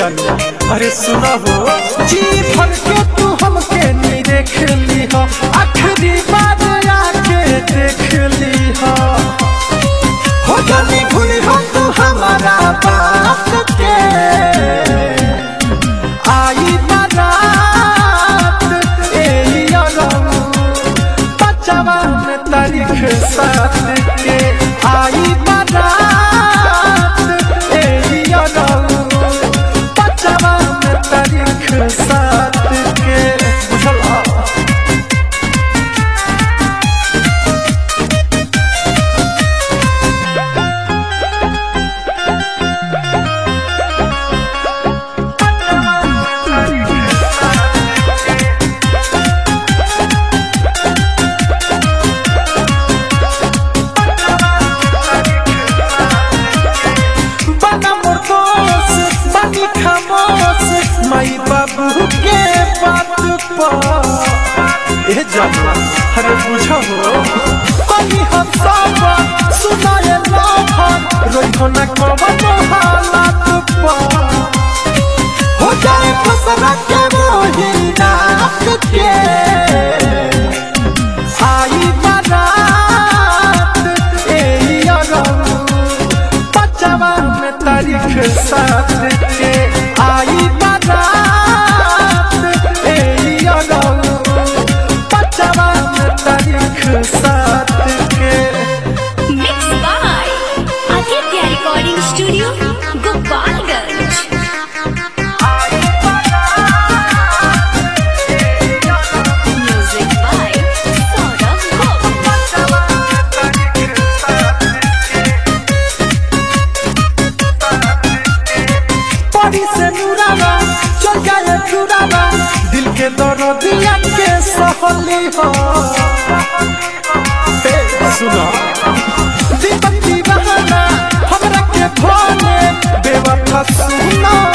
जानू अरे सुना हो जी भर के तू हमके नहीं देख ली हो आखिरी बार आके देख ली हो हो जानी भूली हो तू हमारा बात के आई बारात ए यारो पचवा में तारीख साथ के आई बारात ए यारो पचवा में तारीख साथ के बुझला बना मोर दोस्त बनी खामोश माई बाबू के बात पर ए जाना अरे बुझो बनी हम सब सुनाए लाभन रोइहो न कवन हालात पर हो जाए फसरा के मोही रात के आई बारात ए यारो पचवा में तारीख साथ के आई बारात ए यारो पचवा में तारीख साथ के Mixed by Aditya Recording Studio, Gopalganj. Music by Saurabh Gop. परी से नूराना चल जाए चुराना दिल के दर्दिया के सहली हो ए, सुनो दीपक दीवाना हमरा के भोले बेवफा सुनो